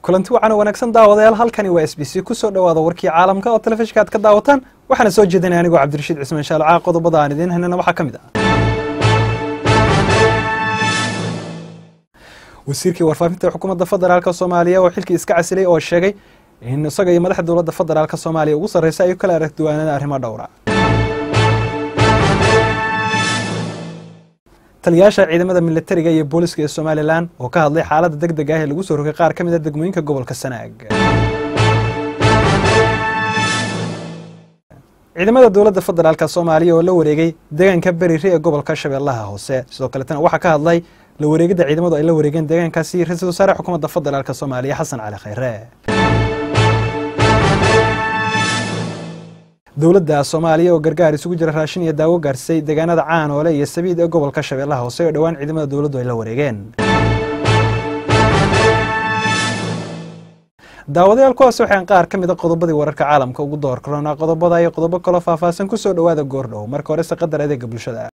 kulanti wacan oo wanaagsan daawadayaal halkani waa s b c kusoo dhowaada warkii caalamka oo telefishinka aad ka daawataan waxaana soo jeedinaya anigoo cabdirashiid cismaan shaalcaa qodobada aan idiin haynana waxaa ka mid ah wasiirkii warfaafinta xukuumadda federaalk soomaaliya oo xilkii iska casilay oo sheegay in isaga iyo madaxda dowladda federaalk soomaaliya ugu sarreysa ay kala arag duwaanada arrimo dhowra taliyayaasha ciidamada militariga iyo booliska ee somalilan oo ka hadlay xaaladda deg deg ah ee lagu soo rogay qaar ka mid a degmooyinka gobolka sanaag ciidamada dowladda federaalk soomaaliya oo la wareegay deegaanka berire ee gobolka shabeellaha hoose sidoo kaletana waxaa ka hadlay la wareegidda ciidamadu ay la wareegeen deegaankaasi ra-iisul wasaare xukuumadda federaalk soomaaliya xasan cali khayre dowladda soomaaliya oo gargaar isugu jira raashin iyo daawo gaarsay deegaanada caanoole iyo sabiid ee gobolka shabeellaha hoose oo dhowaan ciidamada dowladdu ay la wareegeen daawadayaal kuwaas waxaan qaar ka mida qodobadii wararka caalamka ugu door karoonaa qodobada iyo qodobo kaloo faahfaahsan kusoo dhowaada goordhow marka horese qadar adeega bulshada